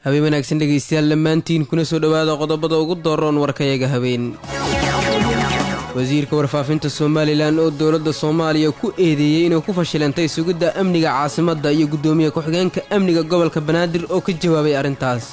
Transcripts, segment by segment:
habeen wanaagsan dhegaystayaal dhammaantiin kuna soo dhowaada qodobada ugu dooroon warkayaga habeen wasiirka warfaafinta somalilan oo dowladda soomaaliya ku eedeeyey inay ku fashilantay sugidda amniga caasimadda iyo guddoomiye ku-xigeenka amniga gobolka banaadir oo ka jawaabay arrintaas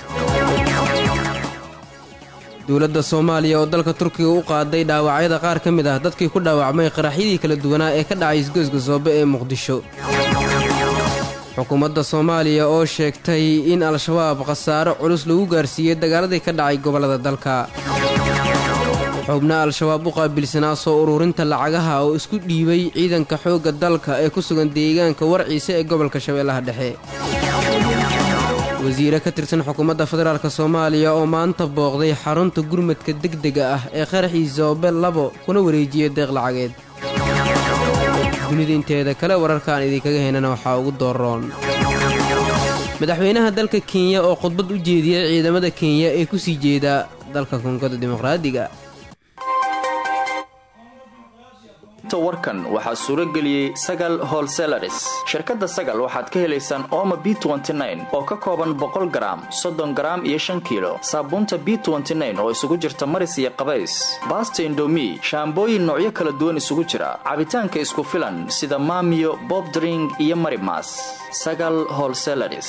dowladda soomaaliya oo dalka turkiga u qaaday dhaawacyada qaar ka mid ah dadkii ku dhaawacmay qaraxyadii kala duwanaa ee ka dhacay isgoyska soobe ee muqdisho xukuumadda soomaaliya oo sheegtay in al-shabaab khasaaro culus lagu gaarsiiyey dagaaladii ka dhacay gobollada dalka xubna al-shabaab u qaabilsanaa soo ururinta lacagaha oo isku dhiibay ciidanka xoogga dalka ee ku sugan deegaanka warciise ee gobolka shabeellaha dhexe wasiire ka tirsan xukuumadda federaalk soomaaliya oo maanta booqday xarunta gurmadka degdega ah ee qaraxii soobe labo kuna wareejiyey deeq lacageed dunida inteeda kale wararkaan idinkaga heynana waxaa ugu dooroon madaxweynaha dalka kenya oo khudbad u jeediyey ciidamada kenya ee ku sii jeeda dalka koongoda dimuqraadiga warkan waxaa suuro geliyey sagal holselaris shirkadda sagal waxaad ka helaysaan ooma b oo ka kooban boqol garaam soddon garaam iyo shan kiilo saabuunta b oo isugu jirta maris iyo qabays baasta indomi shaambooyin noocyo kala duwan isugu jira cabitaanka isku filan sida maamiyo bobdring iyo marimas sagal holselaris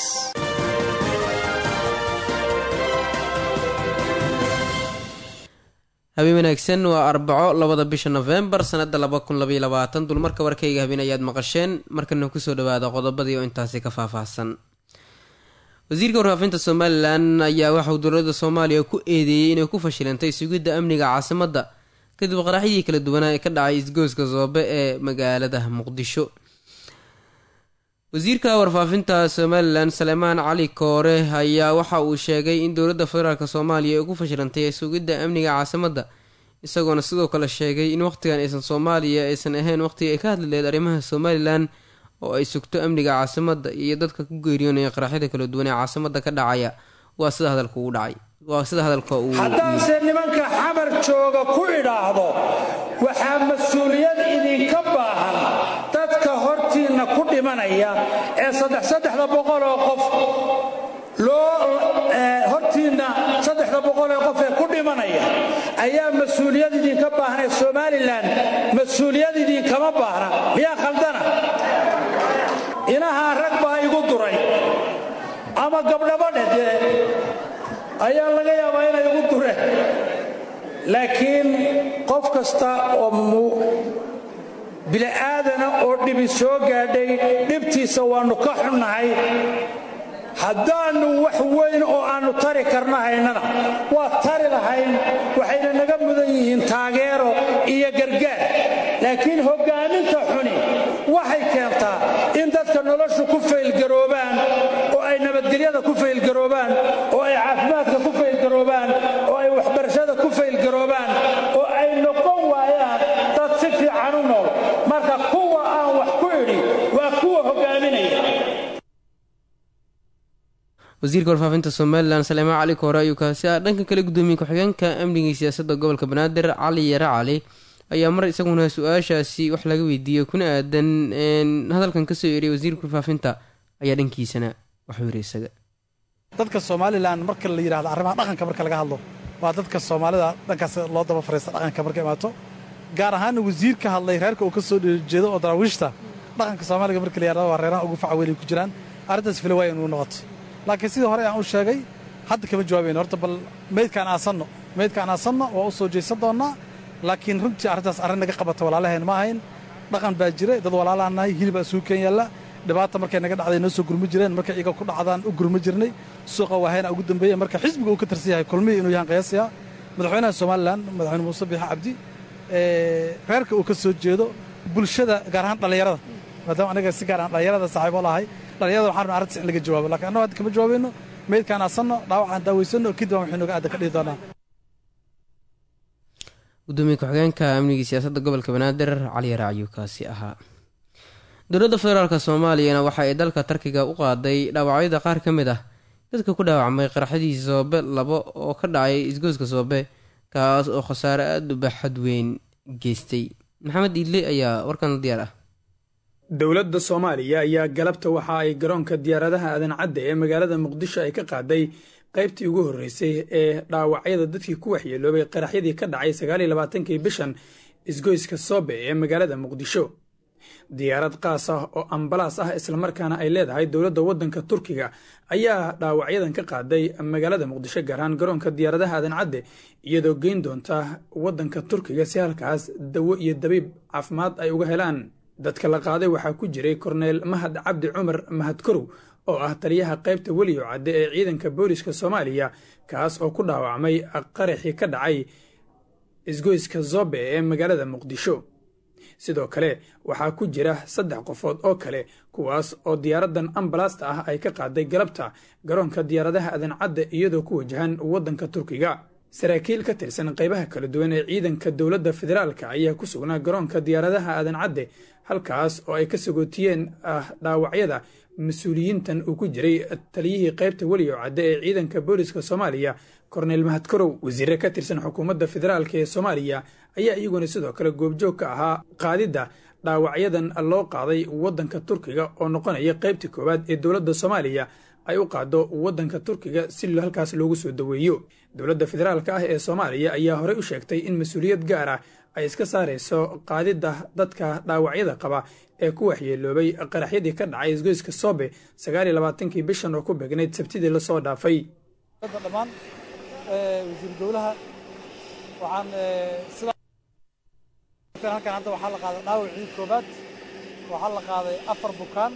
habeen wanaagsan waa arbaco labada bisha nofembar sanada dulmarka warkayga habeen ayaad maqasheen markana kusoo dhawaada qodobadii oo intaasi ka faahfaahsan wasiirka warfaafinta somalilan ayaa waxauu dowlada soomaaliya ku eedeeyey inay ku fashilantay sugidda amniga caasimadda kadib qaraxyadii kala duwanaa ee ka dhacay isgoyska soobe ee magaalada muqdisho wasiirka warfaafinta somalilan salemaan cali koore ayaa waxa uu sheegay in dowladda federaalk soomaaliya ay ku fashilantay sugidda amniga caasimadda isagoona sidoo kale sheegay in wakhtigan aysan soomaaliya aysan ahayn waqhtiga ay ka hadli laheyd arrimaha somalilan oo ay sugto amniga caasimadda iyo dadka ku geeriyoonaya qaraxyada kala duwan ee caasimadda ka dhacaya waa sida hadalka uu dhacay waa sida hadalka uu haddaanse nimanka xamar jooga ku idhaahdo waxaa mas-uuliyad idinka baahan dadka hortiinna ku dhimanaya ee saddex saddexda boqoloo qof loo hortiinna saddexda boqolee qof ee ku dhimanaya ayaa mas-uuliyad idinka baahan ee somalilan mas-uuliyad idinkama baahna miyaa khaldana inahaa rag baa igu duray ama gabdhaba dhedee ayaa laga yaabaa inay igu dureen laakiin qof kasta oo bili'aadana oo dhibi soo gaadhay dhibtiisa waannu ka xunnahay haddaannu wax weyn oo aannu tari karna haynana waa tari lahayn waxayna naga mudan yihiin taageero iyo gargaar laakiin hoggaaminta xuni waxay keentaa in dadka noloshu ku faylgaroobaan oo ay nabadgelyada ku faylgaroobaan oo ay caafimaadka ku faylgaroobaan oo ay waxbarashada ku faylgaroobaan oo ay noqon waayaan dad si fiican u nool marka kuwa aan wax ku idhi waa kuwa hoggaaminaya wasiirka warfaafinta somalilan saleemaan cali koore ayuu kaasi ah dhanka kale guddoomiye ku-xigeenka amniga iyo siyaasadda gobolka banaadir cali yare cali ayaa mar isaguna su-aashaasi wax laga weydiiyey kuna aadan hadalkan kasoo eriyay wasiirka warfaafinta ayaa dhankiisana waxuu yiri isaga dadka somalilan marka la yidhahdo arrimaha dhaqanka marka laga hadlo waa dadka soomaalida dhankaas loo daba fariista dhaqanka marka imaato gaar ahaana wasiir ka hadlay reerka uu ka soo jeedo oo daraawiishta dhaqanka soomaaliga marka la yidhahdo waa reeraha ugu faca weynay ku jiraan arrintaas fila waaya inuu noqoto laakiin sidii hore aan u sheegay hadda kama jawaabayno horta bal meydkaan aasanno meydkaan aasanno waa u soo jeesan doonnaa laakiin runtii arrintaas arrin naga qabata walaalaheen ma ahayn dhaqan baa jira dad walaalaan nahay hilibaa isugu keen yaalla dhibaata markay naga dhacday noo soo gurmi jireen markay iyaga ku dhacdaan u gurmi jirnay suuqa waahayna ugu dambeeya marka xisbiga uu ka tirsan yahay kulmihii inuu yahan qiyaasaya madaxweynaha somalilan madaxweyne muuse biixa cabdi reerka uu ka soo jeedo bulshada gaar ahaan dhallinyarada maadaama anaga si gaar ahaan dhallinyarada saaxiibo lahay dhallinyarada waxaan rabnaa arrintaas in laga jawaabo lakiin annago hadda kama jawaabayno meydkaan aasanno dhaawacaan daawaysanno kadib aan waxay nooga aadda ka dhihi doonaa gudoomiye ku-xigeenka amnigii siyaasadda gobolka banaadir cali yare ayuu kaasi ahaa dowladda federaalk soomaaliyana waxa ay dalka tarkiga u qaaday dhaawacyada qaar ka mid ah dadka ku dhaawacmay qaraxyadii soobe labo oo ka dhacay isgooska soobe kaas oo khasaare aada u baaxad weyn geystay maxamed iidle ayaa warkan diyaar ah dowladda soomaaliya ayaa galabta waxa ay garoonka diyaaradaha aadan cadde ee magaalada muqdisho ay ka qaaday qaybtii ugu horreysay ee dhaawacyada dadkii ku waxyeeloobay qaraxyadii ka dhacay sagaaliyo labaatankii bishan isgoyska soobe ee magaalada muqdisho diyaarad qaas ah oo ambalaas ah islamarkaana ay leedahay dowladda waddanka turkiga ayaa dhaawacyadan ka qaaday magaalada muqdisho gaar ahaan garoonka diyaaradaha aadan cadde iyadoo geyn doonta waddanka turkiga si halkaas dawo iyo dabiib caafimaad ay uga helaan dadka la qaaday waxaa ku jiray korneyl mahad cabdi cumar mahadkorow oo ah taliyaha qaybta weliyo cadde ee ciidanka booliska soomaaliya kaas oo ku dhaawacmay qaraxii ka dhacay isgoyska zobe ee magaalada muqdisho sidoo kale waxaa ku jira saddex qofood oo kale kuwaas oo diyaaraddan ambalaasta ah ay ka qaaday galabta garoonka diyaaradaha aadan cadde iyadoo ku wajahan waddanka turkiga saraakiil ka tirsan qaybaha kala duwan ee ciidanka dowladda federaalka ayaa ku sugnaa garoonka diyaaradaha aadan cadde halkaas oo ay ka sagootiyeen dhaawacyada mas-uuliyiintan uu ku jiray taliyihii qaybta weliyo cadde ee ciidanka booliska soomaaliya korneyl mahadkorow wasiire ka tirsan xukuumadda federaalk ee soomaaliya ayaa iyaguna sidoo kale goobjoog ka ahaa qaadidda dhaawacyadan loo qaaday waddanka turkiga oo noqonaya qaybtii koowaad ee dowladda soomaaliya ay u qaado waddanka turkiga si halkaas loogu soo daweeyo dowladda federaalka ah ee soomaaliya ayaa horey u sheegtay in mas-uuliyad gaar ah ay iska saarayso qaadidda dadka dhaawacyada qaba ee ku waxyeeloobay qaraxyadii ka dhacay isgoyska soobe sagaaliyo labaatankii bishan oo ku beegnayd sabtidii lasoo dhaafay dhammaan wasiir dowlaha waxaan halkan hadda waxaa la qaaday dhaawacii koobaad waxaa la qaaday afar bukaan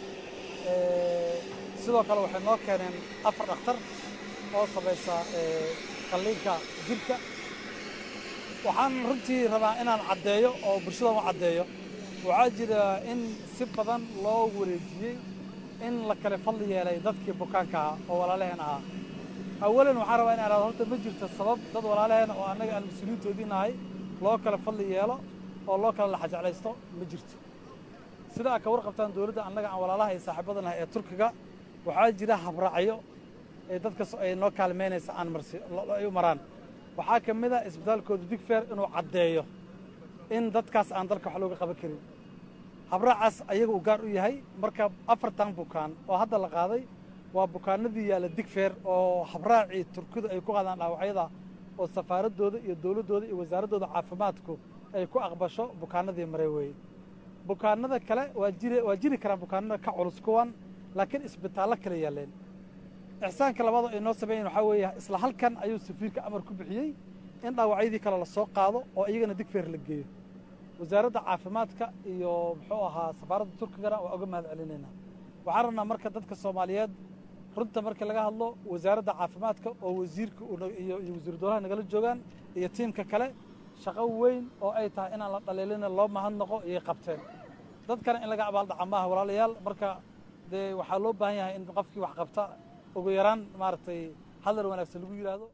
sidoo kale waxay noo keeneen afar dhakhtar oo samaysa qalliinka jirka waxaan runtii rabaa inaan caddeeyo oo bulshada u caddeeyo waxaa jira in si badan loo wareejiyey in la kale fadli yeelay dadkii bukaanka ahaa oo walaalaheen ahaa awalan waxaan rabaa in aan horta ma jirto sabab dad walaalaheen oo annaga aan mas-uuliyiintoodii nahay loo kale fadli yeelo oo loo kale laxajeclaysto ma jirto sida aad ka warqabtaan dowladda annaga aan walaalaha iyo saaxiibada nahay ee turkiga waxaa jira habraacyo ee dadkas ay noo kaalmeynaysa aan marsi ay u maraan waxaa ka mid a isbitaalkooda digfeer inuu caddeeyo in dadkaas aan dalka wax looga qaban karin habraacaas ayaga uu gaar u yahay marka afartan bukaan oo hadda la qaaday waa bukaanadii yaalla digfeer oo habraacii turkidu ay ku qaadaan dhaawacyada oo safaaraddooda iyo dowladdooda iyo wasaaraddooda caafimaadku ay ku aqbasho bukaanadii mare weeye bukaanada kale waa jiri waa jiri karaan bukaanada ka culus kuwan laakiin isbitaallo kale yaalleen ixsaanka labaadoo ay noo sameeyeen waxaa weeye isla halkan ayuu safiirka amar ku bixiyey in dhaawacyadii kale la soo qaado oo iyagana digfeer la geeyo wasaaradda caafimaadka iyo muxuu ahaa safaaradda turkigana waa uga mahad celinaynaa waxaan rabnaa marka dadka soomaaliyeed runta markii laga hadlo wasaaradda caafimaadka oo wasiirka iyo wasiiru dowlaha nagala joogaan iyo tiimka kale shaqo weyn oo ay tahay inaan la dhaliilina loo mahadnaqo iyay qabteen dadkana in laga abaaldhaca maaha walaalayaal marka dee waxaa loo baahan yahay in qofkii wax qabta ugu yaraan maaragtay hadal wanaagsan lagu yidhaahdo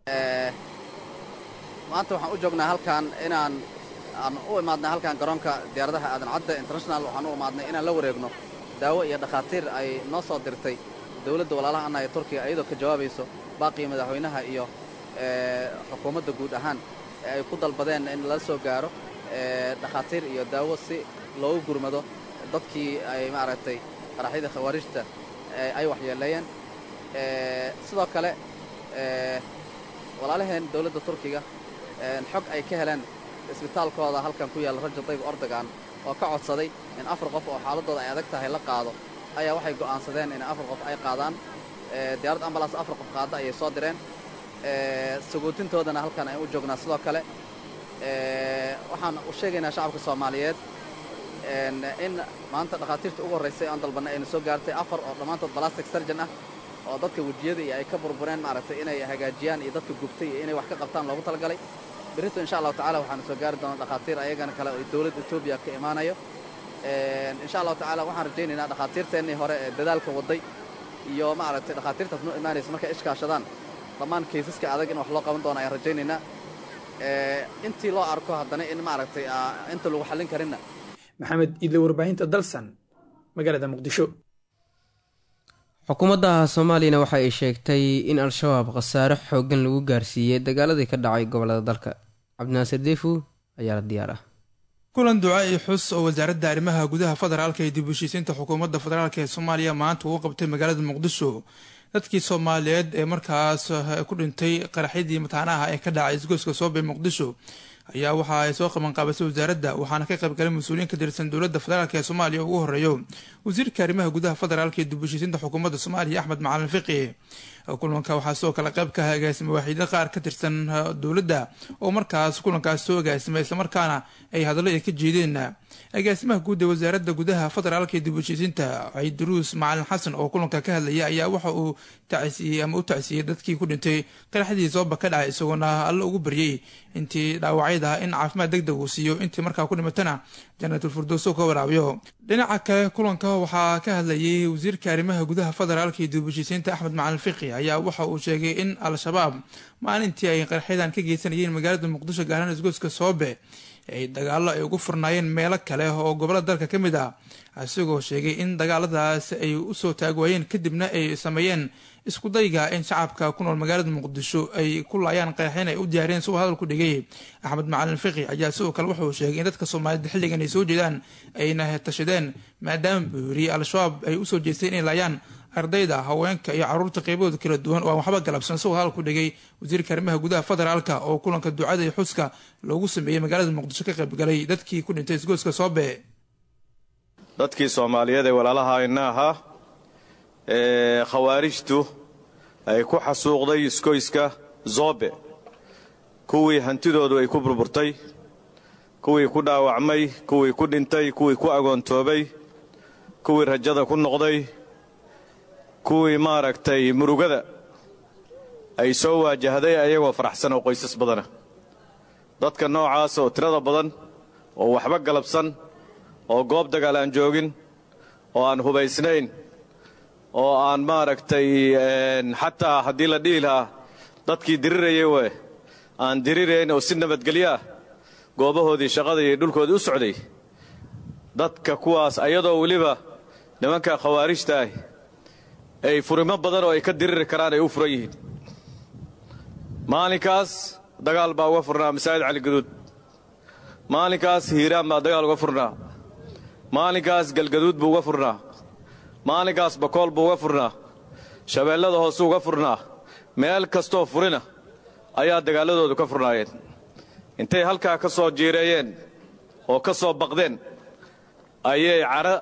maanta waxaan u joognaa halkan inaan aan u imaadnay halkan garoonka diyaaradaha aadan cadde international waxaan u imaadnay inaan la wareegno daawo iyo dhakhaatiir ay noo soo dirtay dowladda walaalaha annaha ee turkiga iyadoo ka jawaabayso baaqii madaxweynaha iyo xukuumadda guud ahaan ee ay ku dalbadeen in lala soo gaaro dhakhaatiir iyo daawo si loogu gurmado dadkii ay maaragtay qaraxyada khawaarijta ay waxyeeleeyeen sidoo kale walaalaheen dowladda turkiga xog ay ka heleen isbitaalkooda halkan ku yaalla rajab dayb ordogan oo ka codsaday in afar qof oo xaaladdooda ay adag tahay la qaado ayaa waxay go'aansadeen in afar qof ay qaadaan diyaaradda ambalaas afar qof qaadda ayay soo direen sagootintoodana halkan ayaan u joognaa sidoo kale waxaan u sheegaynaa shacabka soomaaliyeed in maanta dhakhaatiirta ugu horraysay aan dalbannay ayna soo gaartay afar oo dhammaantood balastic sarjan ah oo dadka wejiyada iyo ay ka burbureen maaragtay inay hagaajiyaan iyo dadka gubtay iyo inay wax ka qabtaan loogu talagalay berrito insha allahu tacala waxaanu soo gaari doonaa dhakhaatiir ayagana kale oo dowladda etoobiya ka imaanayo insha allahu tacala waxaan rajaynaynaa dhakhaatiirteennii hore ee dadaalka wadday iyo maaragtay dhakhaatiirtaas noo imaanaysa markay ishkaashadaan dhammaan kaysaska adag in wax loo qaban doono ayaan rajaynaynaa intii loo arko haddana in maaragtay inta lagu xallin karinna maxamed idle warbaahinta dalsan magaalada muqdisho xukuumadda soomaaliyana waxa ay sheegtay in al-shabaab khasaare xooggan lagu gaarsiiyey dagaaladii ka dhacay gobollada dalka cabdinaasir deefu ayaa la diyaar ah kulan duca iyo xus oo wasaaradda arrimaha gudaha federaalka ee dib u heshiisiinta xukuumadda federaalk ee soomaaliya maanta uu qabtay magaalada muqdisho dadkii soomaaliyeed ee markaas ku dhintay qaraxyadii mataanaha ee ka dhacay isgoyska soobe muqdisho ayaa waxa ay soo qabanqaabisay wasaaradda waxaana ka qaybgalay mas-uuliyiin ka tirsan dowladda federaalk ee soomaaliya ugu horeeyo wasiirka arrimaha gudaha federaalk ee dib u heshiisiinta xukuumadda soomaaliya axmed macalin fiqi kulanka waxaa sidoo kale qayb ka agaasima waaxiidyo qaar ka tirsan dowladda oo markaas kulankaas soo agaasimay islamarkaana ay hadallo ay ka jeedeen agaasimaha guud ee wasaaradda gudaha federaalka ee dib u heshiisiinta ciiduruus macalin xasan oo kulanka ka hadlaya ayaa waxa uu tacsiiyey ama u tacsiiyey dadkii ku dhintay qaraxdii sooba ka dhacay isagoona alla ugu baryay intii dhaawacyad ah in caafimaad deg deg uu siiyo intii markaa ku dhimatana janaatul firdowso ka waraabiyo dhinaca kale kulanka waxaa ka hadlayay wasiirka arrimaha gudaha federaalka iyo dib u heshiisiinta axmed macalin fiqi ayaa waxa uu sheegay in al-shabaab maalintii ay qaraxyadan ka geysanayeen magaalada muqdisho gaarhaan isgoyska soobe ay dagaalo ay ugu furnaayeen meelo kale oo gobolada dalka ka mid ah isagoo sheegay in dagaaladaas ay usoo taagwaayeen kadibna ay sameeyeen iskudayga in shacabka ku nool magaalada muqdisho ay ku laayaan qaraxyan ay u diyaariyeen si uu hadal ku dhigay axmed macalin fiqi ayaa sidoo kale wuxuu sheegay in dadka soomaaliyed xilligan ay soo jeedaan ayna tashadeen maadaama buu yiri al-shabaab ay usoo jeesteen inay laayaan ardayda haweenka iyo caruurta qeybahooda kala duwan oo aan waxba galabsan isagoo hadal ku dhigay wasiirka arrimaha gudaha federaalka oo kulanka ducada iyo xuska loogu sameeyey magaalada muqdisho ka qaybgalay dadkii ku dhintay isgoyska soobe dadkii soomaaliyeed ee walaalaha ina ahaa ee khawaarijtu ay ku xasuuqday iskoyska zoobe kuwii hantidoodu ay ku burburtay kuwii ku dhaawacmay kuwii ku dhintay kuwii ku agoontoobay kuwii rajada ku noqday kuwii maaragtay murugada ay soo waajahday ayagoo faraxsan oo qoysas badana dadka noocaas oo tirada badan oo waxba galabsan oo goob dagaal aan joogin oo aan hubaysnayn oo aan maaragtay xataa haddii la dhihi lahaa dadkii dirirayay we aan dirirayn oo si nabadgelyo ah goobahoodii shaqada iyo dhulkoodii u socday dadka kuwaas ayadoo weliba nimanka khawaarijta ah ay furimo badan oo ay ka diriri karaan ay u furan yihiin maalinkaas dagaal baa uga furnaa masaajid caligaduud maalinkaas hiiraan baa dagaal uga furnaa maalinkaas galgaduud buu uga furnaa maalinkaas bakool buu uga furnaa shabeellada hoose uga furnaa meel kastoo furina ayaa dagaalladoodu ka furnaayeen intay halkaa ka soo jiireeyeen oo ka soo baqdeen ayay cara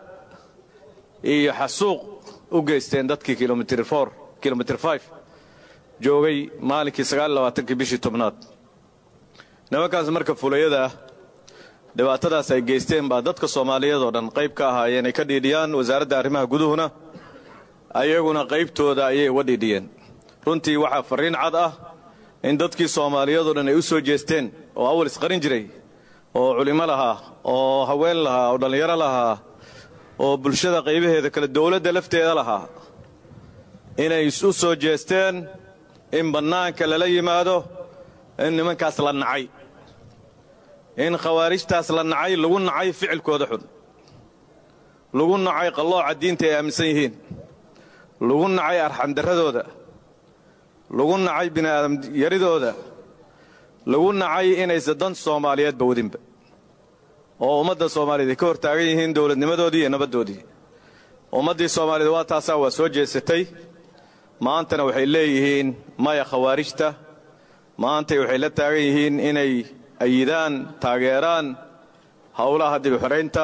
iyo xasuuq u geysteen dadkii kilomitr for kilomitr fif joogay maalinkii sagaallabaatankii bishii tobnaad nimankaas marka fulayada ah dhibaatadaas ay geysteen baa dadka soomaaliyeed oo dhan qayb ka ahaayeen ay ka dhiidhiyaan wasaaradda arrimaha guduhuna ayaguna qaybtooda ayay uga dhiidhiyeen runtii waxaa farriin cad ah in dadkii soomaaliyeed oo dhan ay u soo jeesteen oo awal isqarin jiray oo culimo lahaa oo haween lahaa oo dhallinyaro lahaa oo bulshada qaybaheeda kale dowladda lafteeda lahaa inay u soo jeesteen in bannaanka lala yimaado in nimankaas la nacay in khawaarijtaas la nacay lagu nacay ficilkooda xun lagu nacay qallooca diinta ay aaminsan yihiin lagu nacay arxandarradooda lagu nacay bini'aadam yaridooda lagu nacay inaysa dan soomaaliyeedba wadinba oo ummadda soomaaliyeed ay ka hor taagan yihiin dowladnimadoodii iyo nabaddoodii ummaddii soomaaliyeed waa taasaa waa soo jeesatay maantana waxay leeyihiin maya khawaarijta maantay waxay la taagan yihiin inay ayidaan taageeraan howlaha dibixoraynta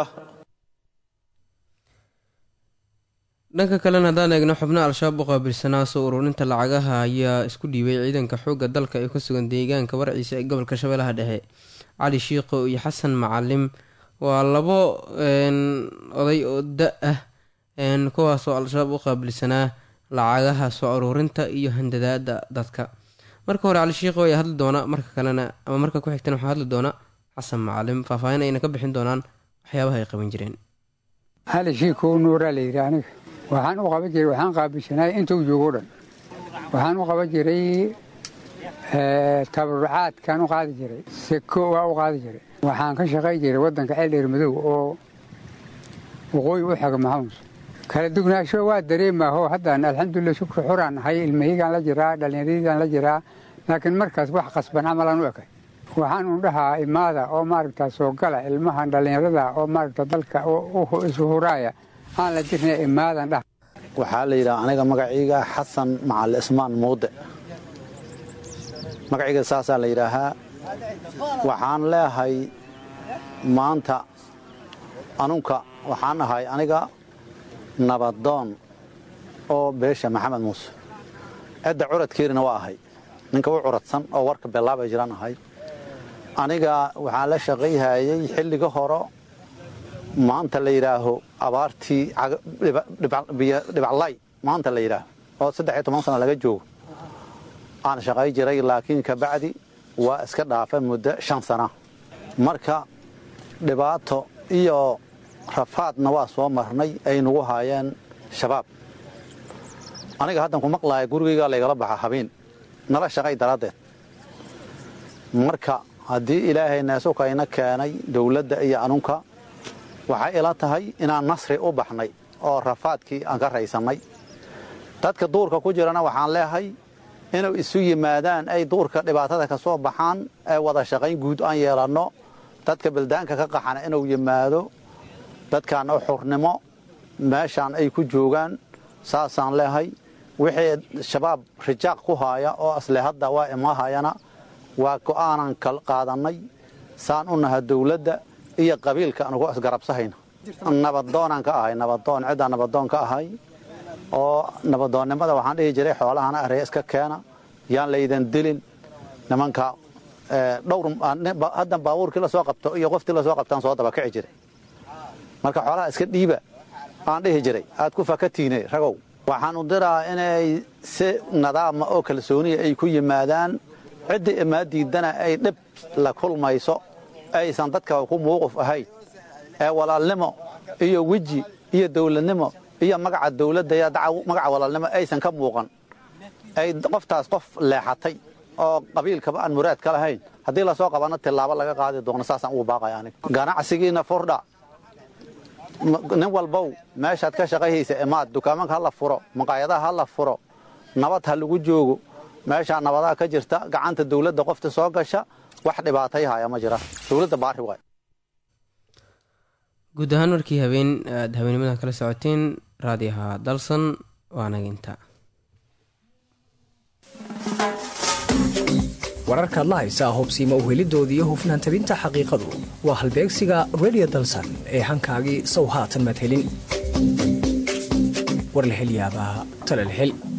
dhanka kalena haddaan eegno xubno al-shabaab u qaabilsanaa soo ururinta lacagaha ayaa isku dhiibay ciidanka xoogga dalka ee ku sugan deegaanka warciisa ee gobolka shabeellaha dhexe cali shiikho iyo xasan macalim waa labo oday oo da ah kuwaasoo al-shabaab u qaabilsanaa lacagaha soo ururinta iyo handadaada dadka marka hore cali shiikho ayaa hadli doona marka kalena ama marka ku xigtana waxaa hadli doona xasan macalim faahfaahin ayna ka bixin doonaan waxyaabaha ay qaban jireen cali shiikow nuuraa la yidhi aniga waxaan u qaban jiray waxaan qaabilsanaay intuu joogo dhan waxaan u qaban jiray tabarucaadkaan u qaadi jiray seko waa u qaadi jiray waxaan ka shaqay jiray waddanka ceeldheer madow oo waqooyi u xega maxamus kala dugnaansho waa dareemaaho haddaan alxamdulilah shukri xuraan nahay ilmahigaan la jiraa dhallinyaradiidaan la jiraa laakiin markaas wax qasban camalaan u ekay waxaan u dhahaa imaada oo maaragta soo gala ilmahan dhallinyarada oo maaragta dalka isu huraaya aan la jirna imaadan dhah waxaa la yidhaha aniga magaciiga xasan macali ismaan muude magaciiga saasaa la yidhaahaa waxaan leehay maanta anunka waxaan ahay aniga nabadoon oo beesha maxamed muuse cidda curadkeerina waa ahay ninka u curadsan oo warka bellaabay jiraan ahay aniga waxaan la shaqayhayey xilliga horo maanta la yidhaaho abaartii dhibaclay maanta la yidhaaho oo saddex iyo toban sana laga joogo aan shaqay jiray laakiin kabacdi waa iska dhaafa muddo shan sana marka dhibaato iyo rafaadna waa soo marnay ay nagu haayeen shabaab aniga haddan ku maqlaaya gurigaygaa laygala baxa habeen nala shaqay daraaddeed marka haddii ilaahay neesukayna keenay dawladda iyo anunka waxay ila tahay inaan nasri u baxnay oo rafaadkii aan ka raysannay dadka duurka ku jirana waxaan leehay inuu isu yimaadaan ay duurka dhibaatada ka soo baxaan ee wada shaqayn guud aan yeelanno dadka baldaanka ka qaxana inuu yimaado dadkan oo xurnimo meeshaan ay ku joogaan saasaan leehay wixii shabaab rijaaq ku haaya oo asle hadda waa imaahayana waa go'aanan qaadannay saan u naha dawladda iyo qabiilka anugu isgarabsahayna nabadoonaan ka ahay nabadoon ciddaan nabadoon ka ahay oo nabadoonnimada waxaan dhihi jiray xoolahana aree iska keena yaan laydan dilin nimanka dhowr haddan baabuurkii la soo qabto iyo qoftii la soo qabtaan soo daba kici jiray marka xoolaha iska dhiiba aan dhihi jiray aad ku fakatiine ragow waxaan u diraa inay si nadaama oo kalsooniya ay ku yimaadaan ciddii imaa diidana ay dhib la kulmayso aysan dadka ku muuquf ahayn ee walaalnimo iyo weji iyo dawladnimo iyo magaca dawladda iyo magaca walaalnimo aysan ka muuqan ay qoftaas qof leexatay oo qabiilkaba aan muraad ka lahayn haddii lasoo qabanno tillaabo laga qaadi doono saasaan ugu baaqaya aniga ganacsigiina furdha nin walbow meeshaad ka shaqayhaysa imaad dukaamanka ha la furo maqaayadaha ha la furo nabad ha lagu joogo meeshaa nabadaha ka jirta gacanta dawladda qofta soo gasha wax dhibaatay haya ma jira dawladda baari waay guud ahaan markii habeen aad habeenimadan kala socoteen raadiyaha dalsan waanaga intaa wararkaad la haysaa hubsiima uhelidoodii hufnaan tabinta xaqiiqadu waa halbeegsiga redio dalsan ee hankaagii sow haatan maad helin war la hel yaabaa talal hel